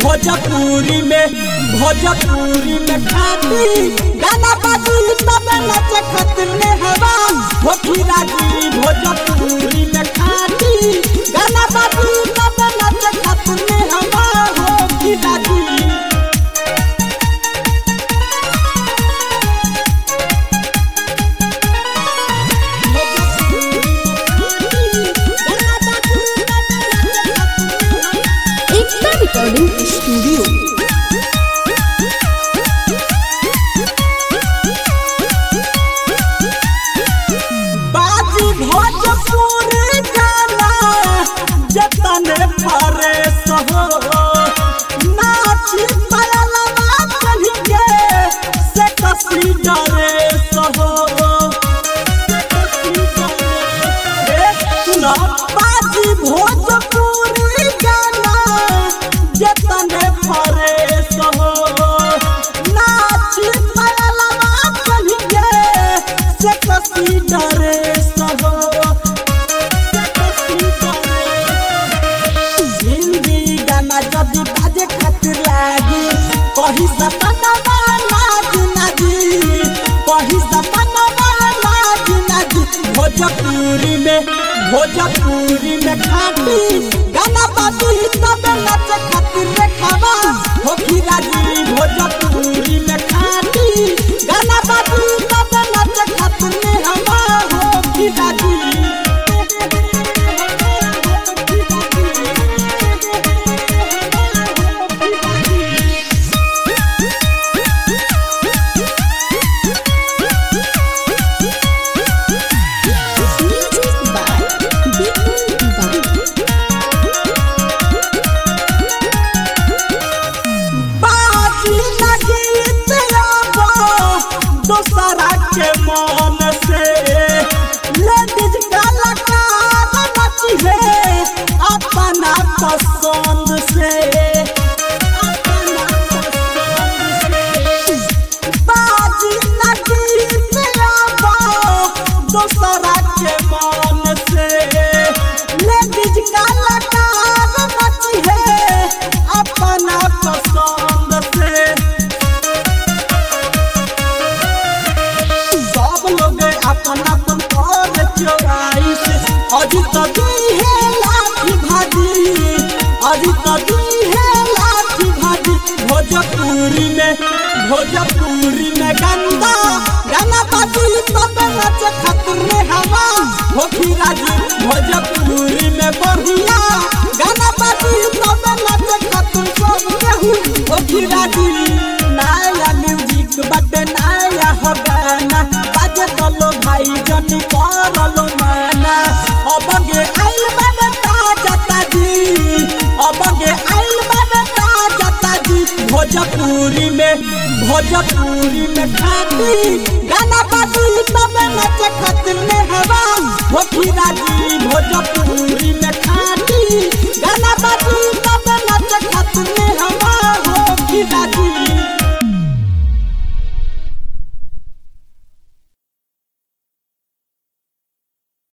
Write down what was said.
भोजपुरी में भोजपुरी में खाती गाना बाजी तब नच खतर में हवा होखी राजी भोजपुरी में खाती गाना बाजी तब नच खतर में हवा होखी राजी एकता रिकॉर्डिंग स्टूडियो बाजी भोजपुरी गाना जतन फरे सहो नाची पायलवा चढ़ी के से कसी डरे सहो ए, सुनो बाजी भोजपुरी गाना जतन फरे सहो नाची पायलवा चढ़ी के से कसी डरे सहो से कसी डरे हिंदी गाना जब बाजे खातिर लागी कही सपना नाच नाची कही सपना नाच नाची भोजपुरी में भोजपुरी में खाती गाना बाजी तब नच खातिर देखावा हो राजी भोजपुरी में खाती गाना बाजी तब नच खातिर में हवा हो राजी म्यूजिक बाय बिपुल दीवान बाजी लगीत आबो दोसरा के मन से लेडीज कलाकार नची है अपना पसंद से अपना पसंद से बाजी लगीत आबो दोसरा के मन से लेडीज कलाकार नची है अपना पसंद से सब लोग अपन अपन कर चोराई से अजी तो दी है लाठी भाजी अजी तो दी है लाठी भाजी भोजपुरी में भोजपुरी में गंदा गाना बाजी तब नच खतर में हवा होखी राजी भोजपुरी में बढ़िया गाना बाजी तब नच खतर सब केहू होखी राजी नया म्यूजिक बटे नया हो गाना बाजे दलो भाई जनी करलो माना अब गे आइल बने ताजा ताजी अब गे आइल बने ताजा ताजी भोजपुरी में भोजपुरी में खाती गाना बाजी तब नच खतर में हवा होखी राजी भोजपुरी